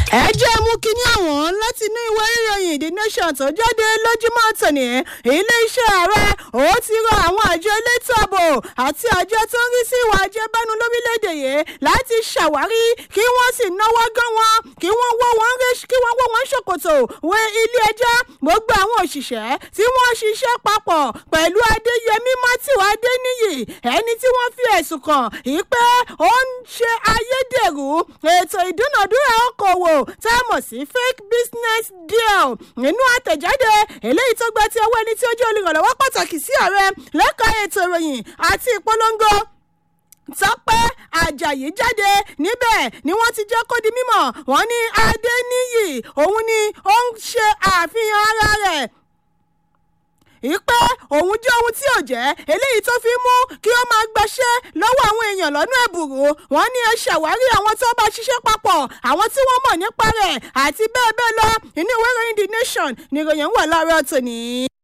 ẹ jẹ́ mú kínní àwọn láti inú ìwé ìròyìn the nation tó jáde lójúmọ́ tòní iléeṣẹ́ ààrẹ ó ti rọ àwọn àjọ elétò ààbò àti àjọ tó ń rí sí ìwà àjẹbánu lórílẹ̀‐èdè yìí láti ṣàwárí kí wọ́n sì náwó gan wọn kí wọ́n wọ́ wọn kí wọ́n wọ́ wọn ṣòkòtò wé ilé ẹjọ́ gbogbo àwọn òṣìṣẹ́ tí wọ́n ṣiṣẹ́ papọ̀ pẹ̀lú adéyẹmí matthew adéníyì ẹni tí wọ́n fi ẹ̀sùn kàn yìí pé ó ń ṣe ayédèrú ètò ìdúnàdúrà okòwò tá a mọ̀ sí fake business deal nínú àtẹ̀jáde eléyìí tó gba ti ọwọ́ ẹni tí ó jẹ́ olùrànlọ́wọ́ pàtàkì sí ààrẹ lẹ́ka ètò ìròyìn àti ìpolongo tọ́pẹ́ ajayi jáde níbẹ̀ ni wọ́n ti jẹ́ kó di mímọ̀ wọ́n ní adéníyì òun ni ó ń ṣe àfihàn ara rẹ̀ ìpè òun jẹ́ ohun tí ò jẹ́ eléyìí tó fi mú kí ó máa gbaṣẹ́ lọ́wọ́ àwọn èèyàn lọ́nà ẹ̀bùrú wọ́n ní ẹ ṣàwárí àwọn tó bá ṣiṣẹ́ papọ̀ àwọn tí wọ́n mọ̀ nípa rẹ̀ àti bẹ́ẹ̀ bẹ́ẹ̀ lọ inú ìwé ìròyìn the nation ni ìròyìn wà láàárọ̀ tòní.